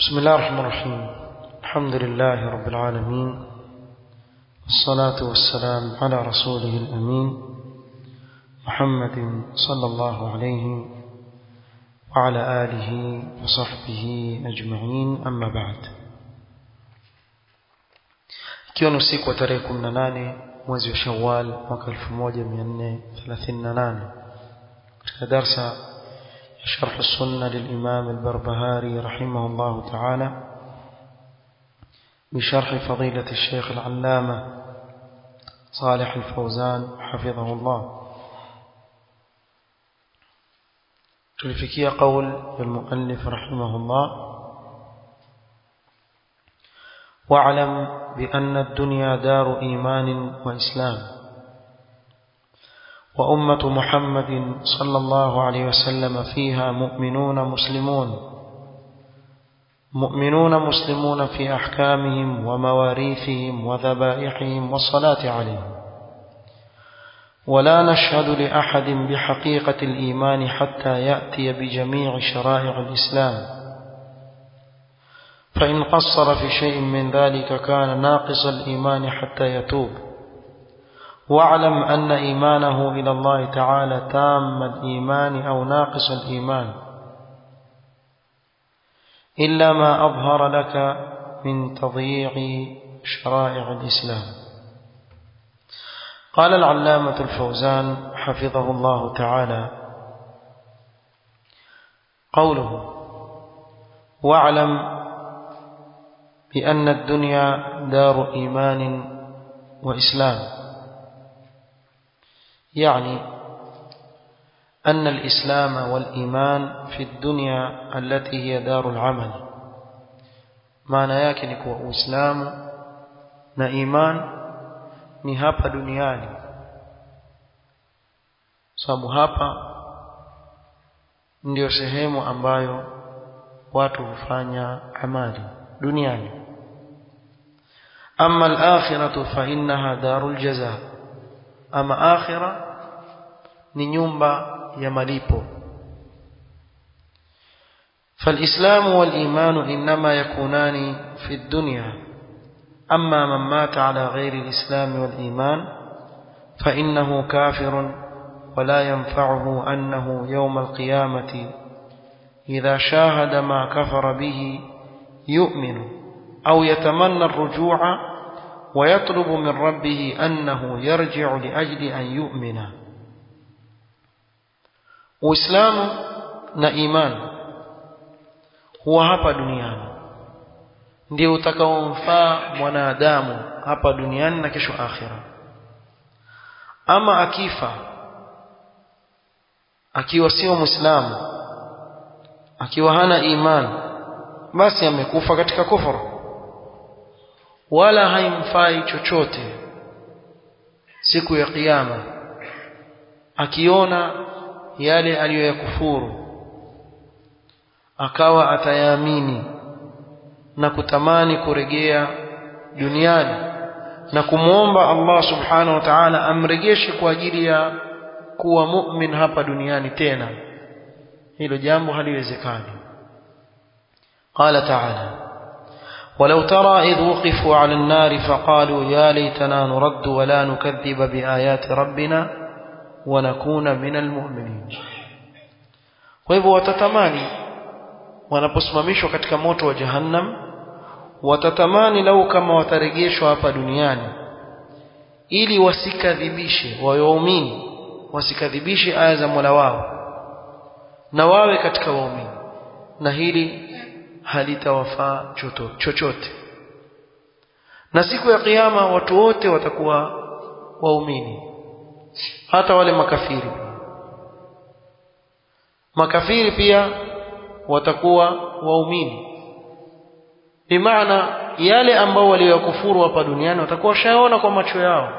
بسم الله الرحمن الرحيم الحمد لله رب العالمين والصلاة والسلام على رسوله الأمين محمد صلى الله عليه وعلى آله وصحبه أجمعين أما بعد ikiwa ni usiku wa tarehe 18 mwezi wa Shawwal mwaka 1438 katika darsa ya sharh sunna للإمام البربهاري رحمه الله تعالى بشرح فضيلة الشيخ العلامة صالح الفوزان حفظه الله tulifikia قول المؤلف رحمه الله واعلم بأن الدنيا دار إيمان وإسلام وأمة محمد صلى الله عليه وسلم فيها مؤمنون مسلمون مؤمنون مسلمون في أحكامهم ومواريثهم وذبائحهم والصلاة عليهم ولا نشهد لأحد بحقيقة الإيمان حتى يأتي بجميع شرائع الإسلام فإن قصر في شيء من ذلك كان ناقص الإيمان حتى يتوب واعلم أن إيمانه إلى الله تعالى تام الإيمان أو ناقص الإيمان إلا ما أظهر لك من تضييع شرائع الإسلام قال العلامة الفوزان حفظه الله تعالى قوله واعلم بأن الدنيا دار إيمان وإسلام يعني أن الإسلام والإيمان في الدنيا التي هي دار العمل معنى yake ni kuwa Uislamu na iman ni hapa duniani sababu hapa ndio sehemu ambayo watu hufanya amali duniani أما الآخرة فإنها دار الجزاء أما آخرة نيومبا يمليبو فالإسلام والإيمان إنما يكونان في الدنيا أما من مات على غير الإسلام والإيمان فإنه كافر ولا ينفعه أنه يوم القيامة إذا شاهد ما كفر به يؤمن أو يتمنى الرجوع ويطلب من ربه أنه يرجع لأجل أن يؤمن Uislamu na imani huwa hapa duniani ndio utakaomfaa mwanadamu hapa duniani na kesho akhira. Ama akifa akiwa sio Muislamu, akiwa hana imani, basi amekufa katika kufuru wala haimfai chochote siku ya kiyama akiona yale aliyoyakufuru akawa atayaamini na kutamani kurejea duniani na kumwomba Allah subhanahu wa ta'ala amrejeshe kwa ajili ya kuwa mu'min hapa duniani tena hilo jambo haliwezekani qala ta'ala ولو ترى إذ وقفوا على النار فقالوا يا ليتنا نرد ولا نكذب بآيات ربنا ونكون من المؤمنين kwa hivyo watatamani wanaposimamishwa katika moto wa jahannam watatamani lau kama watarejeshwa hapa duniani ili wasikadhibishe waumini wasikadhibishe aya za Mola wao na wawe katika waumini na hili halitawafaa chochote na siku ya kiyama watu wote watakuwa waumini hata wale makafiri makafiri pia watakuwa waumini bimaana yale ambao waliyokufuru hapa duniani watakuwa washaona kwa macho yao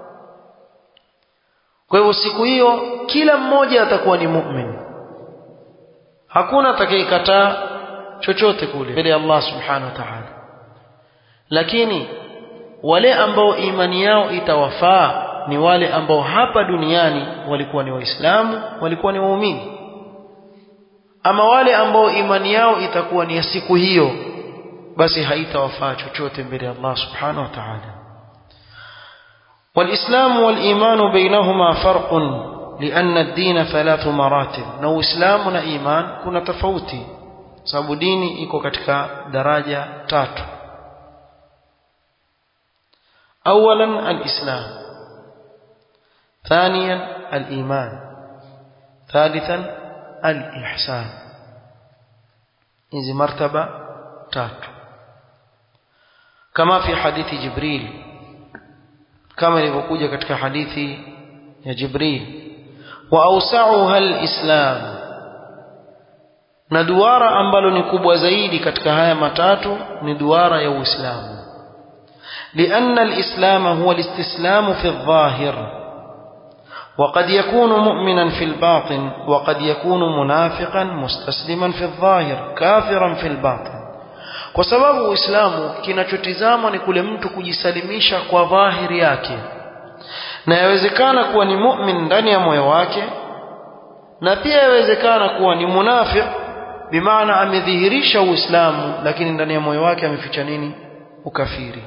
kwa hivyo siku hiyo kila mmoja atakuwa ni mu'min hakuna atakayekataa chochote kule mbele ya Allah subhanahu wa ta'ala lakini wale ambao imani yao itawafaa ni wale ambao hapa duniani walikuwa ni waislamu walikuwa ni waumini ama wale ambao imani yao itakuwa ni ya siku hiyo basi haitawafaa chochote mbele ya Allah subhanahu wa ta'ala والإسلام والإيمان بينهما فرق لأن الدين ثلاث مراتب نو إسلام إيمان كنا تفوتي sababu dini iko katika daraja tatu اولا الاسلام ثانيا الايمان ثالثا الاحسان hizi martaba tatu kama fi hadithi jibril kama ilivyokuja katika hadithi ya jibril wa awsa'uha alislam na duara ambalo ni kubwa zaidi katika haya matatu ni duara ya Uislamu لأن الإسلام هو الاستسلام في الظاهر وقد يكون مؤمنا في الباطن وقد يكون منافقا مستسلما في الظاهر كافرا في الباطن kwa sababu uislamu kinachotizama ni kule mtu kujisalimisha kwa dhahiri yake na yawezekana kuwa ni mu'min ndani ya moyo wake na pia yawezekana kuwa ni munafiq bimaana amedhihirisha uislamu lakini ndani ya moyo wake ameficha nini ukafiri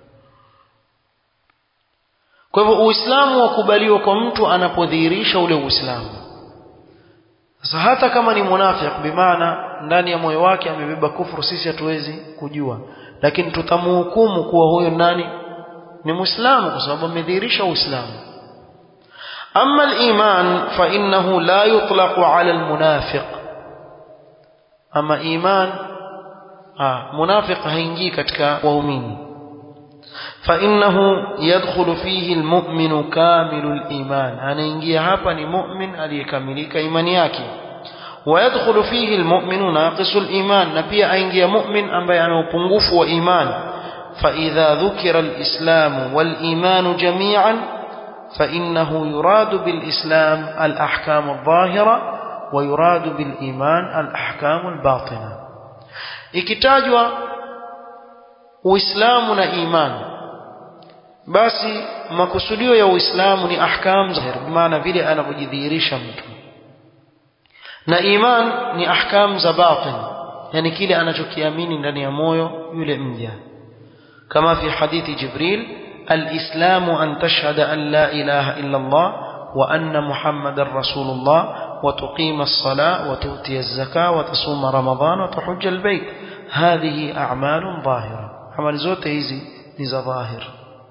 kwa hivyo uislamu wakubaliwa kwa mtu anapodhihirisha ule uislamu sasa hata kama ni munafiq bimaana ndani ya moyo wake amebeba kufuru sisi hatuwezi kujua lakini tutamhukumu kuwa huyo nani ni muislamu kwa sababu amedhihirisha uislamu ama al-iman fa innahu la yutlaqu ala al-munafiq ama iman ah munafiq haingii katika waumini فإنه يدخل فيه المؤمن كامل الإيمان anaingia hapa ni mu'min aliyekamilika imani yake ويدخل فيه المؤمن ناقص الإيمان na pia aingia mu'min ambaye ana upungufu wa iman فإذا ذكر الإسلام والإيمان جميعا فإنه يراد بالإسلام الأحكام الظاهرة ويراد بالإيمان الأحكام الباطنة ikitajwa Uislamu na imani basi makusudio ya Uislamu ni ahkam zahir maana vile anavyojidhihirisha mtu na iman ni ahkam za batin yani kile anachokiamini ndani ya moyo yule mja kama fi hadithi Jibril الإسلام أن تشهد أن لا إله إلا الله وأن محمد رسول الله وتقيم الصلاة وتؤتي الزكاة وتصوم رمضان وتحج البيت هذه أعمال ظاهرة عمل زوت هذه نزا ظاهر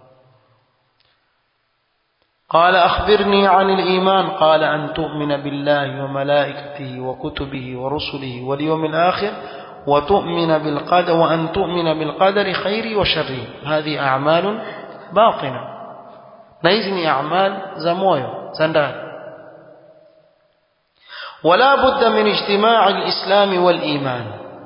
قال أخبرني عن الإيمان قال أن تؤمن بالله وملائكته وكتبه ورسله واليوم الآخر وتؤمن بالقدر وأن تؤمن بالقدر خير وشر هذه أعمال باطنة نيزني أعمال زمويو زندان ولا بد من اجتماع الإسلام والإيمان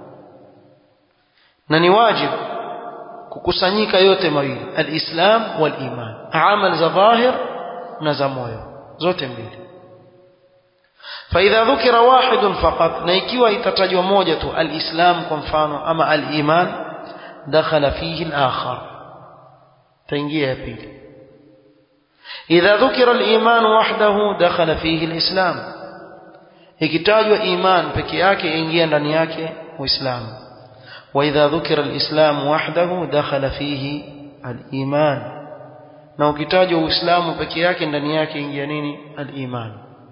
نني واجب kukusanyika yote mawili alislam waliman amal za dhahir na za moyo zote mbili فاذا ذكر واحد فقط na ikiwa itatajwa moja tu alislam kwa mfano ama aliman dakhala fihi alakhar taingia ya pili idha dhukira aliman wahdahu dakhala fihi alislam ikitajwa iman peke yake ingia ndani yake uislamu واذا ذكر الاسلام وحده دخل فيه الايمان na ukitajwa uislamu peke yake ndani yake ingia nini aliman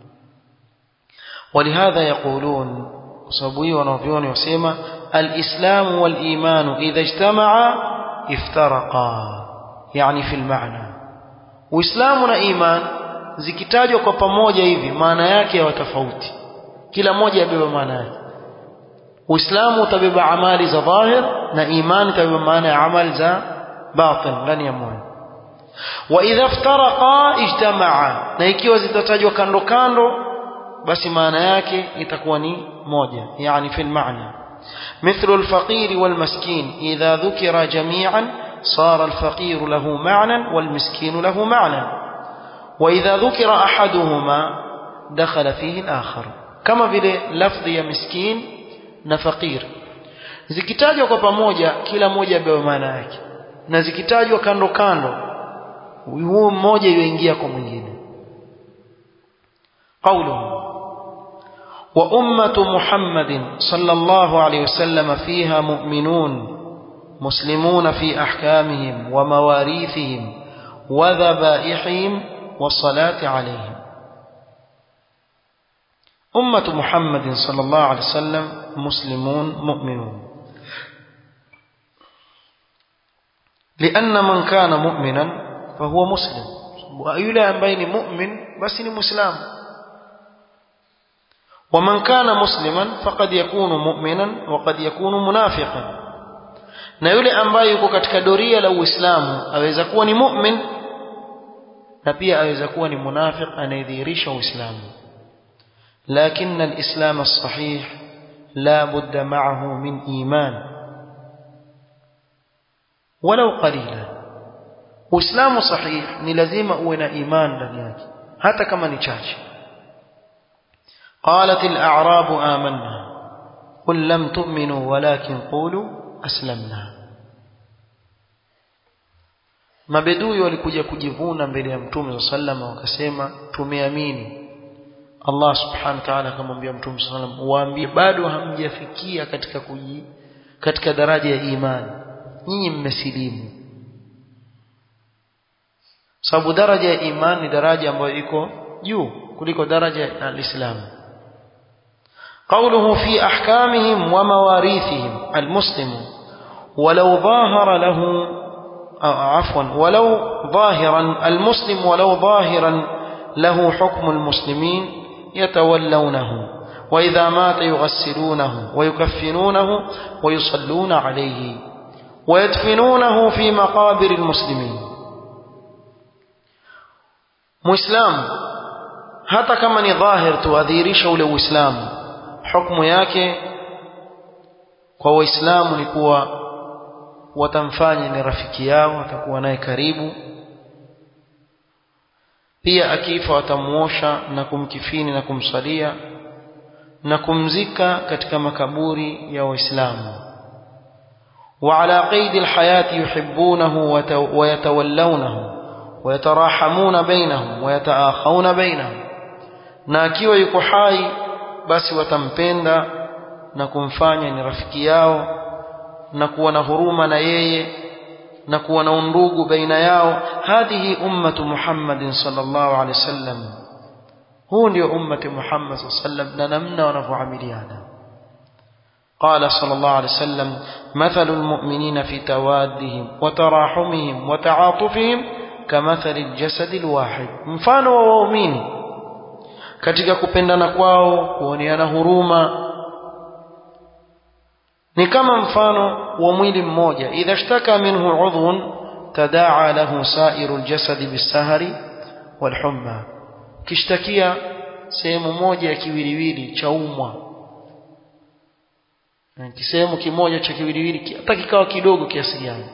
ولهذا يقولون sababu hiyo wanavyoni wasema الاسلام والايمان اذا اجتمعا افترقا يعني في المعنى uislamu na iman zikitajwa kwa pamoja hivi maana yake ya tofauti kila moja yabeba maana yake uislamu utabeba amali za dhahir na imani itabeba maana ya amali za batin ndani ya moyo wa idha iftaraqa ijtamaa na ikiwa zitatajwa kando kando basi maana yake itakuwa ni moja yani fi maana مثل الفقير والمسكين إذا ذكر جميعا صار الفقير له معنى والمسكين له معنى وإذا ذكر أحدهما دخل فيه الآخر كما في لفظ يا مسكين na fakir zikitajwa kwa pamoja kila moja abewa maana yake na zikitajwa kando kando huo mmoja yuingia kwa mwingine قوله وأمة محمد صلى الله عليه وسلم فيها مؤمنون مسلمون في أحكامهم ومواريثهم وذبائحهم والصلاة عليهم أمة محمد صلى الله عليه وسلم مسلمون مؤمنون لأن من كان مؤمنا فهو مسلم وأيلا بين مؤمن بس مسلم ومن كان مسلما فقد يكون مؤمنا وقد يكون منافقا na yule ambaye yuko katika doria la Uislamu aweza kuwa ni mu'min na pia aweza kuwa ni munafiq anayedhihirisha Uislamu لكن الإسلام الصحيح لا بد معه من إيمان ولو قليلا Uislamu sahih ni lazima uwe na iman ndani yake hata kama ni chache قالت الأعراب آمنا قل لم تؤمنوا ولكن قولوا أسلمنا mabedui walikuja kujivuna mbele ya mtume sa salama wakasema tumeamini Allah subhanahu wa ta'ala akamwambia mtume sa sallam waambie bado hamjafikia katika kuji katika daraja ya imani nyinyi mmesilimu sababu daraja ya imani ni daraja ambayo iko juu kuliko daraja ya Uislamu قوله في أحكامهم ومواريثهم المسلم ولو ظاهر له عفوا ولو ظاهرا المسلم ولو ظاهرا له حكم المسلمين يتولونه وإذا مات يغسلونه ويكفنونه ويصلون عليه ويدفنونه في مقابر المسلمين مسلم hata kama ni dhahir tuadhihirisha ule uislamu hukumu yake kwa waislamu ni kuwa watamfanya ni rafiki yao watakuwa naye karibu pia akifa watamuosha na kumkifini na kumsalia na kumzika katika makaburi ya waislamu وعلى قيد الحياة يحبونه ويتولونه ويتراحمون بينهم ويتآخون بينهم na akiwa yuko hai basi watampenda na kumfanya ni rafiki yao na kuwa na huruma na yeye na kuwa na undugu baina yao hadhihi ummatu Muhammadin sallallahu alaihi wasallam huu ndio ummati Muhammad sallallahu alaihi wasallam na namna wanavyoamiliana قال صلى الله عليه وسلم مثل المؤمنين في توادهم وتراحمهم وتعاطفهم كمثل الجسد الواحد mfano wa waumini katika kupendana kwao kuoneana huruma ni kama mfano wa mwili mmoja idha shtaka minhu udhun tadaa lahu sairu aljasad bisahari walhumma kishtakia sehemu moja ya kiwiliwili cha umwa kisehemu kimoja cha kiwiliwili hata kikawa kidogo kiasi gani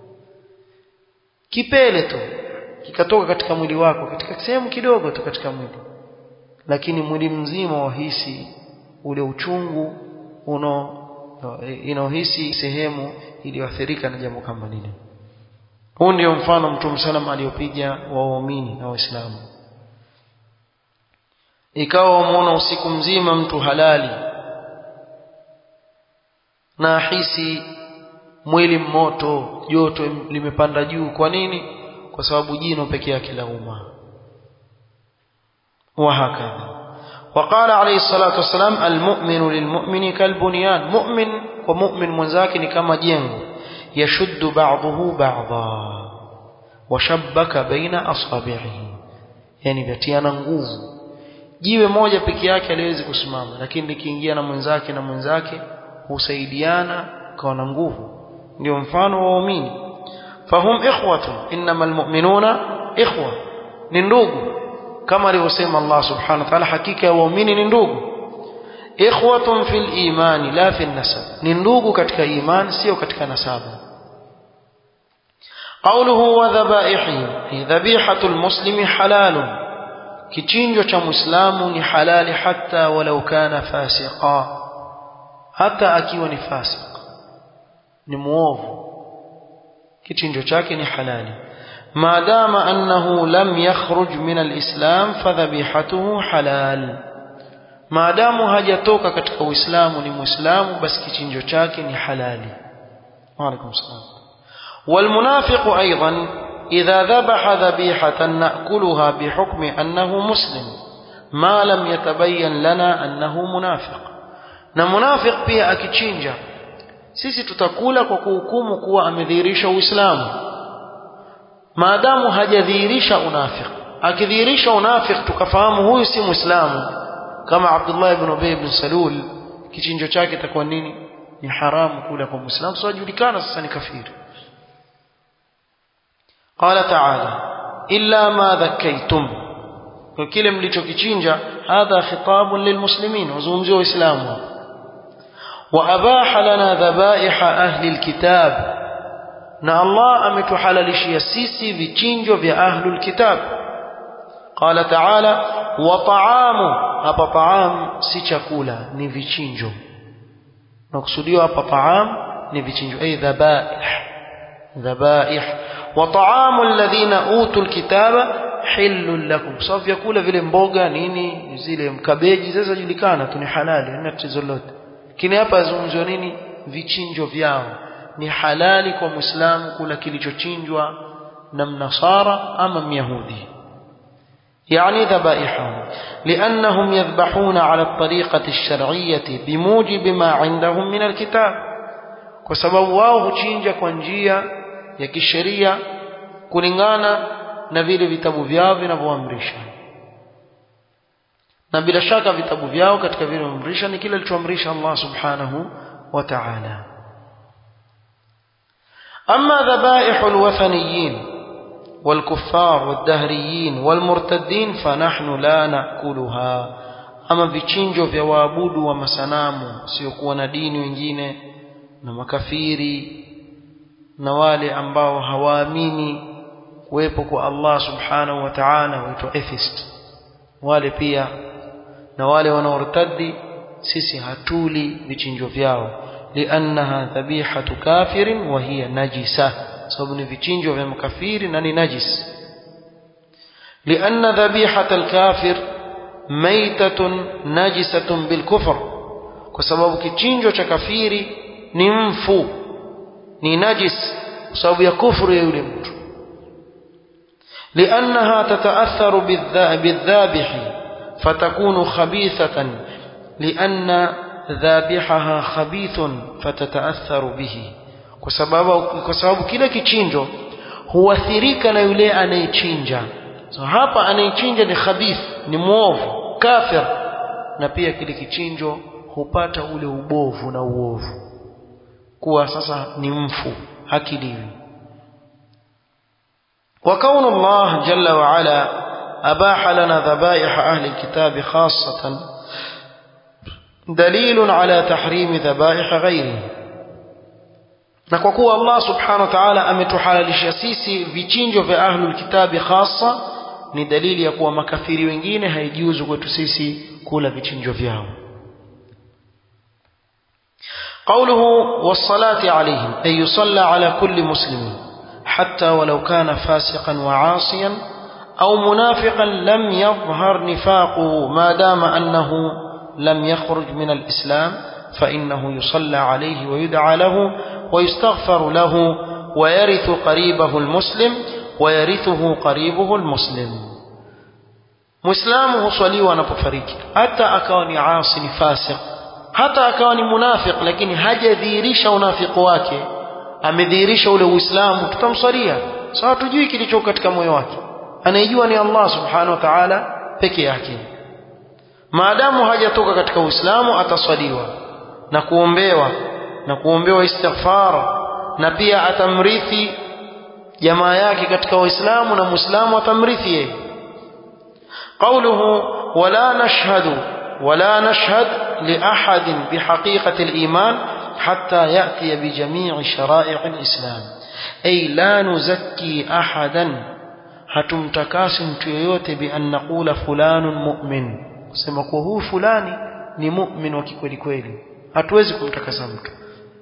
kipele tu kikatoka katika mwili wako katika sehemu kidogo tu katika mwili lakini mwili mzima wahisi ule uchungu uno inaohisi sehemu iliyoathirika na jambo kama lile huu ndio mfano mtume salam aliyopiga waumini na waislamu ikawa wamuona usiku mzima mtu halali na ahisi mwili mmoto joto limepanda juu kwa nini kwa sababu jino pekee yake lauma وهكذا وقال عليه الصلاة والسلام المؤمن للمؤمن كالبنيان مؤمن ومؤمن منزاك كما جنگ يشد بعضه بعضا وشبك بين أصابعه yani vyatiana nguvu jiwe moja peke yake aliwezi kusimama lakini likiingia na mwenzake na mwenzake husaidiana kawa na nguvu ndio mfano wa waumini fahum ikhwatun innamal mu'minuna ikhwa ni ndugu kama alivyosema Allah subhanahu wa ta'ala hakika ya waumini ni ndugu ikhwatun fil imani la fil nasab ni ndugu katika imani sio katika nasaba قوله وذبائحه ذبيحة المسلم حلال kichinjo cha muislamu ni halali hata walau kana fasiqa hata akiwa ni fasik ni muovu kichinjo chake ni halali maadama annahu lam yakhruj min alislam fadhabihatuhu halal maadamu hajatoka katika uislamu ni muislamu basi kichinjo chake ni halali وعليكم السلام والمنافق أيضا إذا ذبح ذبيحة نأكلها بحكم أنه مسلم ما لم يتبين لنا أنه منافق na munafiq pia akichinja sisi tutakula kwa kuhukumu kuwa amedhihirisha uislamu maadamu hajadhihirisha unafiq akidhihirisha unafiq tukafahamu huyu si muislamu kama Abdullah ibn Ubay ibn Salul kichinjo chake itakuwa nini ni haramu kula kwa muislamu sio julikana sasa ni kafiri qala ta'ala illa ma dhakkaytum kwa kile mlichokichinja hadha khitabun lilmuslimin wazungumzia waislamu wa abaha lana dhabaiha ahli alkitab na Allah ametuhalalishia sisi vichinjo vya ahlul kitab qala ta'ala wa ta'amu hapa ta'am si chakula ni vichinjo nakusudiwa hapa ta'am ni vichinjo ay dhabaih dhabaih wa ta'amu alladhina utul kitaba hillul lakum sababu vyakula vile mboga nini zile mkabeji sasa julikana tu ni halali na tatizo lote lakini hapa azungumziwa nini vichinjo vyao ni halali kwa muislamu kula kilichochinjwa na mnasara ama myahudi يعني ذبائحهم لأنهم يذبحون على الطريقة الشرعية بموجب ما عندهم من الكتاب وسبب wao huchinja kwa njia ya kisheria kulingana na vile vitabu vyao vinavyoamrisha na bila shaka vitabu vyao katika vile vinavyoamrisha ni kile alichoamrisha Allah subhanahu wa ta'ala أما ذبائح الوثنيين والكفار والدهريين والمرتدين فنحن لا نأكلها أما vichinjo vya waabudu wa masanamu siokuwa na dini wengine na makafiri na wale ambao hawaamini kuwepo kwa Allah subhanahu wa ta'ala waitwa atheist wale pia na wale wanaortadi sisi hatuli vichinjo vyao liannaha dhabihatu kafirin wa hiya najisa sababu ni vichinjo vya makafiri na ni najis lianna dhabihata alkafir maitatun najisatun bilkufr kwa sababu kichinjo cha kafiri ni mfu ni najis kwa sababu ya kufuru ya yule mtu لأنها تتأثر بالذابح فتكون خبيثة لأن ذابحها خبيث فتتأثر به kwa sababu kwa sababu kile kichinjo huathirika na yule anayechinja so hapa anayechinja ni khabith ni muovu kafir na pia kile kichinjo hupata ule ubovu na uovu kuwa sasa ni mfu hakiliwi وكون الله جل وعلا أباح لنا ذبائح أهل الكتاب خاصة دليل على تحريم ذبائح غيره na kwa kuwa Allah subhanahu wa ta'ala ametuhalalisha sisi vichinjo vya ahlul kitabi hasa ni dalili ya kuwa makafiri wengine haijuzu kwetu sisi kula vichinjo vyao قوله والصلاة عليهم أي يصلى على كل مسلم حتى ولو كان فاسقا وعاصيا أو منافقا لم يظهر نفاقه ما دام أنه لم يخرج من الإسلام فإنه يصلى عليه ويدعى له ويستغفر له ويرث قريبه المسلم ويرثه قريبه المسلم مسلم huswaliwa anapofariki hata akawa ni asi ni fasiq hata akawa ni munafiq lakini hajadhihirisha unafiki wake amedhihirisha ule uislamu tutamswalia sawa tujui kilicho katika moyo wake anayejua ni Allah subhanahu wa ta'ala peke yake maadamu hajatoka katika uislamu ataswaliwa na kuombewa na kuombewa istighfar na pia atamrithi jamaa yake katika waislamu na muislamu atamrithi yeye قوله ولا نشهد ولا نشهد لأحد بحقيقة الإيمان حتى يأتي بجميع شرائع الإسلام أي لا نزكي أحدا hatumtakasi mtu yoyote bi an naqula fulanun mu'min kusema kuwa huyu fulani ni mu'min wa kikweli kweli hatuwezi kumtakasa mtu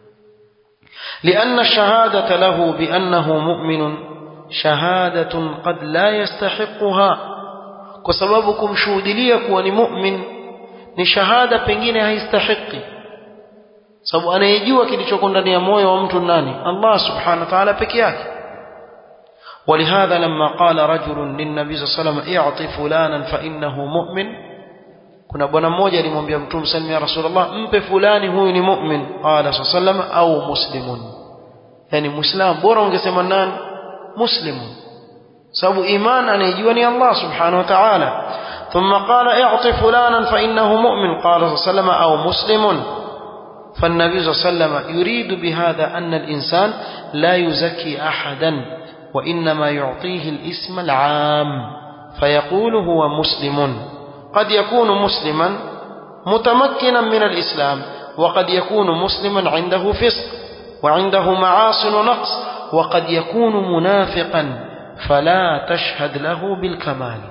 لأن الشهادة له بأنه مؤمن شهادة قد لا يستحقها kwa sababu kumshuhudilia kuwa ni mu'min ni shahada pengine haistahiki sababu anayejua kilichoko ndani ya moyo wa mtu nani Allah subhanahu wa ta'ala peke yake ولهذا لما قال رجل للنبي صلى الله عليه وسلم اعط فلانا فانه مؤمن kuna bwana mmoja alimwambia mtume sallallahu ya rasulullah mpe fulani huyu ni mu'min qala sallallahu au muslimun yani muislam bora ungesema nani muslimun sababu iman anayejua ni Allah subhanahu wa ta'ala ثم قال اعط فلانا فانه مؤمن قال صلى الله عليه وسلم او مسلم فالنبي صلى الله عليه وسلم يريد بهذا ان الانسان لا يزكي احدا وانما يعطيه الاسم العام فيقول هو مسلم قد يكون مسلما متمكنا من الاسلام وقد يكون مسلما عنده فسق وعنده معاصي ونقص وقد يكون منافقا فلا تشهد له بالكمال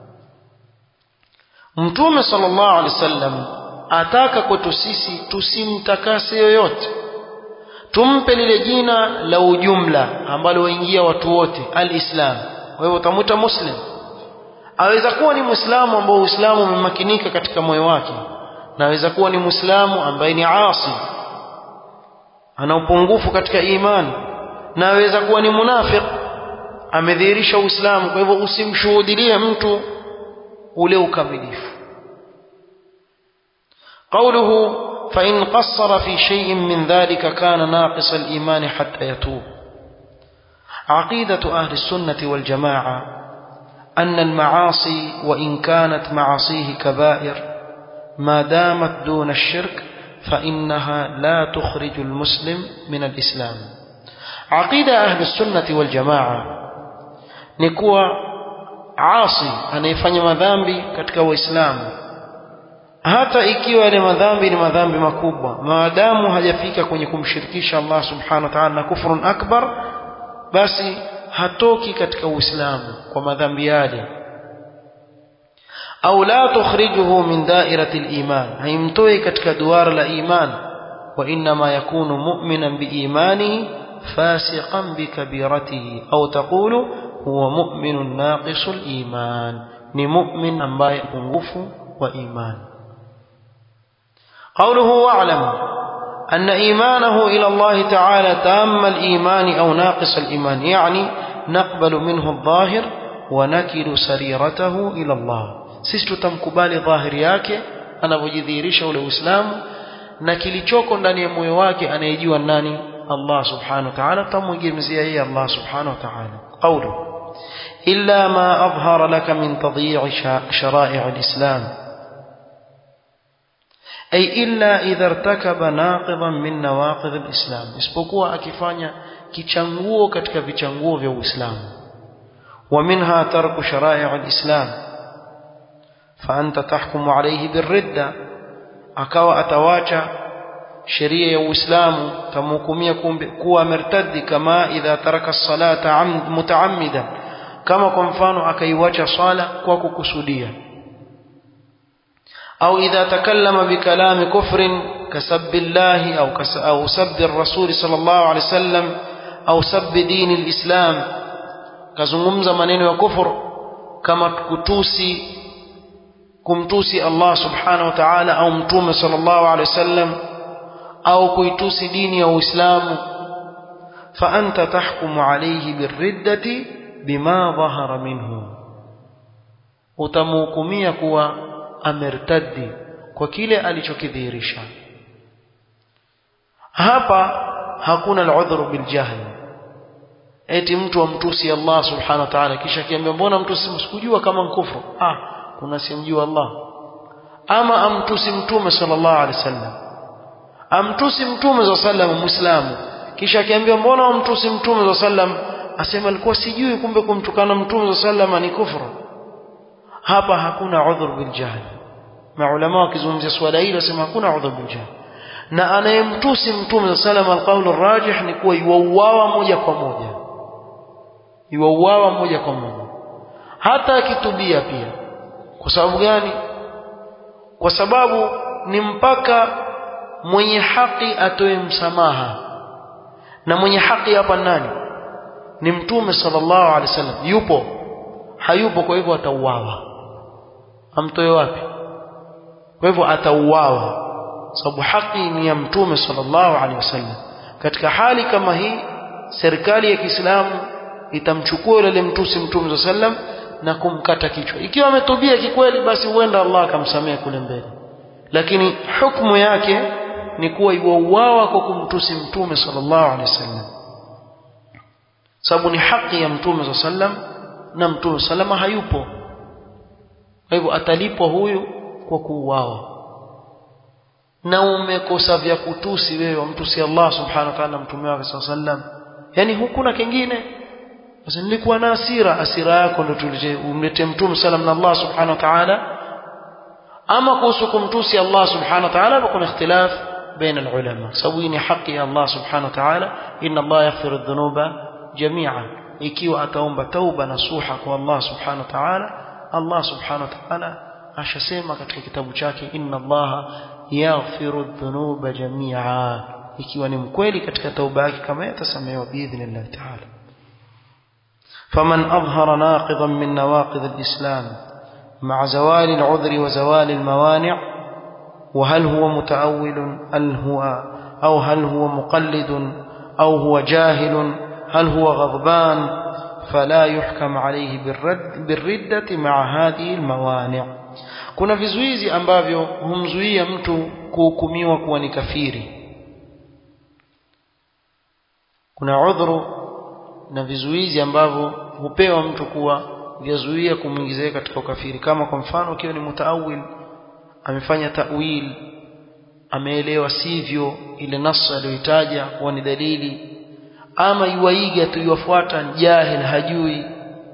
mtume sallallahu alaihi wasallam ataka kwetu sisi tusimtakase yoyote tumpe lile jina la ujumla ambalo waingia watu wote alislam kwa hivyo utamwita muslim aweza kuwa ni muislamu ambao uislamu umemakinika katika moyo wake na aweza kuwa ni muislamu ambaye ni asi ana upungufu katika imani na aweza kuwa ni munafiq amedhihirisha uislamu kwa hivyo usimshuhudilie mtu ule ukamilifu قوله فإن قصر في شيء من ذلك كان ناقص الإيمان حتى يتوب عقيدة أهل السنة والجماعة أن المعاصي وإن كانت معاصيه كبائر ما دامت دون الشرك فإنها لا تخرج المسلم من الإسلام عقيدة أهل السنة والجماعة نكوى عاصي anayefanya madhambi katika waislamu hata ikiwa yale madhambi ni madhambi makubwa maadamu hajafika kwenye kumshirikisha Allah subhanahu wa ta'ala na kufrun akbar basi hatoki katika uislamu kwa madhambi yale au la tukhrijuhu min dairati al-iman haimtoi katika duara la iman wa inma yakunu mu'minan biimanihi fasiqan bikabiratihi au taqulu huwa mu'minun naqisul iman ni mu'min ambaye pungufu wa imani قوله واعلم أن إيمانه إلى الله تعالى تام الإيمان أو ناقص الإيمان يعني نقبل منه الظاهر ونكل سريرته إلى الله sisi tutamkubali dhahiri yake anavyojidhihirisha ule uislamu na kilichoko ndani ya moyo wake anayejua nani Allah subhanahu wa ta'ala tutamwegemezea yeye Allah subhanahu wa ta'ala qawlu illa ma adhhara laka min tadyi'i shara'i' al-islam ay illa idha irtakaba naqidan min nawaqid al-islam isipokuwa akifanya kichanguo katika vichanguo vya Uislamu wa minha tarku shara'i' al-islam fa anta tahkumu alayhi birridda akawa atawacha sheria ya Uislamu tamhukumia kuwa amertadi kama idha taraka as-salata mutaammidan kama kwa mfano akaiwacha swala kwa kukusudia أو إذا تكلم بكلام كفر كسب الله أو, أو سب الرسول صلى الله عليه وسلم أو سب دين الإسلام كزممز منين وكفر كما كتوسي كمتوسي الله سبحانه وتعالى أو متوم صلى الله عليه وسلم أو كيتوسي ديني أو إسلام فأنت تحكم عليه بالردة بما ظهر منه وتموكمية كوا amertaddi kwa kile alichokidhihirisha hapa hakuna al-udhru bil jahl eti mtu amtusi Allah subhanahu wa ta'ala kisha kiambia mbona mtu sikujua kama mkufru ah kuna simjua Allah ama amtusi mtume sallallahu alaihi wasallam amtusi mtume sallallahu alaihi wasallam muislamu kisha akiambia mbona amtusi mtume sallallahu alaihi wasallam asema alikuwa sijui kumbe kumtukana mtume sallallahu alaihi wasallam ni kufru hapa hakuna udhur bil jahl maulama wakizungumzia swala hili wasema hakuna udhur bil jahl na anayemtusi mtume sallam alqaulu rajih ni kuwa yuauawa moja kwa moja yuauawa moja kwa moja hata akitubia pia kwa sababu gani kwa sababu ni mpaka mwenye haki atoe msamaha na mwenye haki hapa nani ni mtume sallallahu alaihi wasallam yupo hayupo kwa hivyo atauawa amtoe wapi kwa hivyo atauawa sababu haki ni ya mtume sallallahu alaihi wasallam katika hali kama hii serikali ya Kiislamu itamchukua yule mtusi mtume sallam na kumkata kichwa ikiwa ametubia kikweli basi huenda Allah akamsamehe kule mbele lakini hukumu yake ni kuwa iwauawa kwa kumtusi mtume sallallahu alaihi wasallam sababu ni haki ya mtume sallam na mtume salama hayupo kwa hivyo atalipwa huyu kwa kuuawa na umekosa vya kutusi wewe wamtusi Allah subhanahu wa ta'ala mtume wake sallam yani hukuna kingine basi nilikuwa na asira asira yako ndio tulije umlete mtume sallam na Allah subhanahu wa ta'ala ama kuhusu kumtusi Allah subhanahu wa ta'ala kuna ikhtilaf baina alulama sababu ni haki ya Allah subhanahu wa ta'ala inna Allah yaghfiru dhunuba jami'a ikiwa ataomba tauba na suha kwa Allah subhanahu wa ta'ala Allah subhanahu wa ta'ala ashasema katika kitabu chake inna Allah yaghfiru dhunuba jami'a ikiwa ni mkweli katika tauba yake kama yatasamehewa biidhnillah ta'ala فمن أظهر ناقضا من نواقض الإسلام مع زوال العذر وزوال الموانع وهل هو متأول هل هو أو هل هو مقلد أو هو جاهل هل هو غضبان فلا يحكم عليه بالرد بالردة مع هذه الموانع kuna vizuizi ambavyo humzuia mtu kuhukumiwa kuwa ni kafiri kuna udhuru na vizuizi ambavyo hupewa mtu kuwa vyazuia kumwingiza katika ukafiri kama kwa mfano ukiwa ni mutaawil amefanya ta'wil ameelewa sivyo ile nassa aliyoitaja kuwa ni dalili ama yuwaiga tu yuwafuata jahil hajui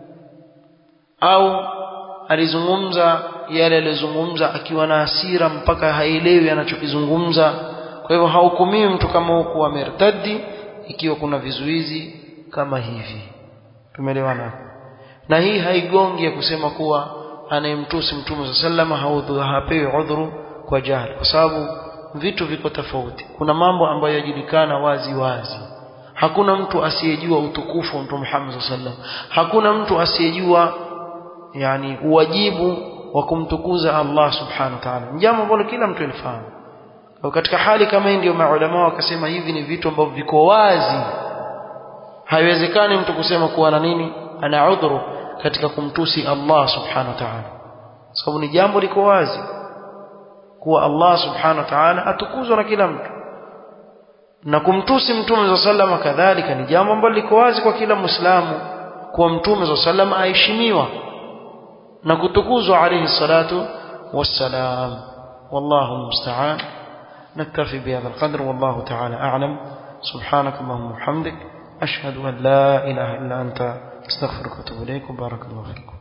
au alizungumza yale aliyozungumza akiwa na hasira mpaka haelewi anachokizungumza kwa hivyo hahukumiwi mtu kama huku amertadi ikiwa kuna vizuizi kama hivi tumeelewana hapo na hii haigongi ya kusema kuwa anayemtusi mtume sa sallama hapewi udhuru kwa jahili kwa sababu vitu viko tofauti kuna mambo ambayo yajulikana wazi wazi hakuna mtu asiyejua utukufu wa mtume Muhammad sallam hakuna mtu asiyejua yani uwajibu wa kumtukuza Allah subhanahu wa ta'ala jambo ambalo kila mtu alifahamu katika hali kama hii ndio maulama wakasema hivi ni vitu ambavyo viko wazi haiwezekani mtu kusema kuwa na nini ana udhuru katika kumtusi Allah subhanahu wa ta'ala sababu ni jambo liko wazi kuwa Allah subhanahu wa ta'ala atukuzwa na kila mtu na kumtusi mtume za sallama kadhalika ni jambo ambalo liko wazi kwa kila muislamu kuwa mtume za sallama aheshimiwa na kutukuzwa alayhi salatu wassalam wallahu musta'an نكتفي بهذا القدر والله تعالى أعلم سبحانك اللهم وبحمدك أشهد أن لا إله إلا أنت استغفرك واتوب إليك وبارك الله فيكم